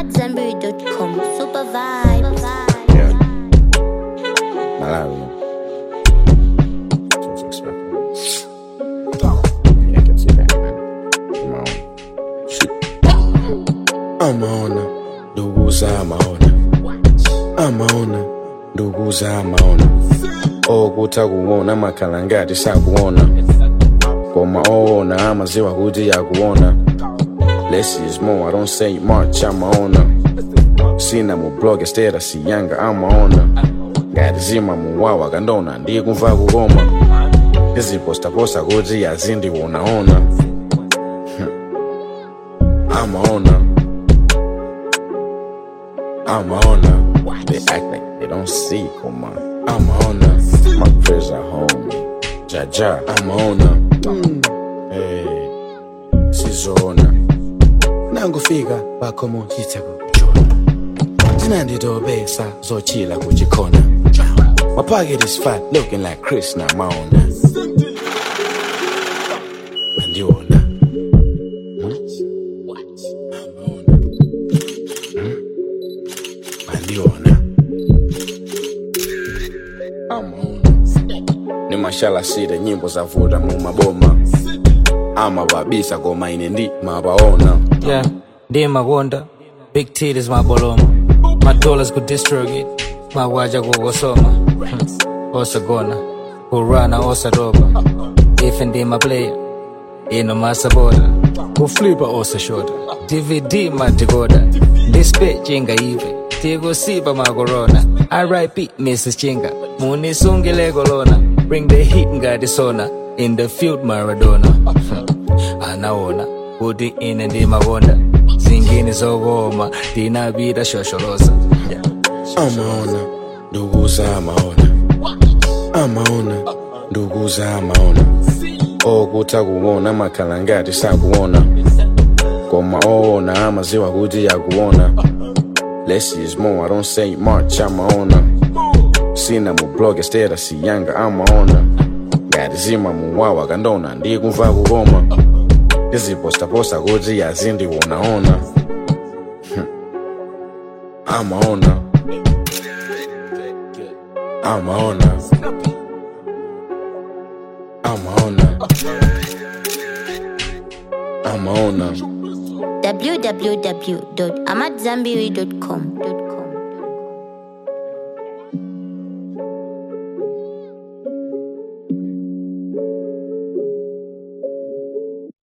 AmadZanbury.com. Super vibes. Yeah. Malawi. Just expecting. Yeah, I can see that, man. I'm on. Shit. Amaona, ndugu za amaona. Amaona, ndugu za amaona. Okuta kuona makhala ngati sakuona. Koma oona amaziwa kuti yakuona. Less is more, I don't say much, amaona. sina mu blog estera siyanga amaona ngati zima muwawa kandona ndikumva kukoma izipostaposta kuti azindiwonaona Hmm. amaona amaona they act like they don't see koma amaona my prayers are home jaja amaona hey, sizoona nangufika pakhomo chitseko zinanditobesa zochila kuchikhona my pocket is fat looking like chris namaona mandiona mandiona ni mashala sita nyimbo zavuta mu maboma amababisa koma ine ndi mabaona Yeah, ndi makonda big titties maboloma madollars ku distrogate mawaja kukosoma Hmm. osagona kurana osaroba ife ndi maplayer ino masaboda kuflipa osashota dvd madikoda ndispe chinga ive tikusipa makorona rip mrs chinga munisungile kolona bring the heat ngati sona in the field maradona Hmm. anaona kuti ine ndi makonda zingine zokoma ndinapita shosholosa yeah. amaona ndugu za amaona amaona ndugu za amaona okuta kuona makhala ngati sakuona koma oona amaziwa kuti yakuona less is more i don't say much amaona sina mu blog estera siyanga amaona ngati zima muwawa kandona ndikumva kukoma izipostaposta kuti azindiwonaona Hmm. amaona amaona amaona amaona www.amadzanbury.com.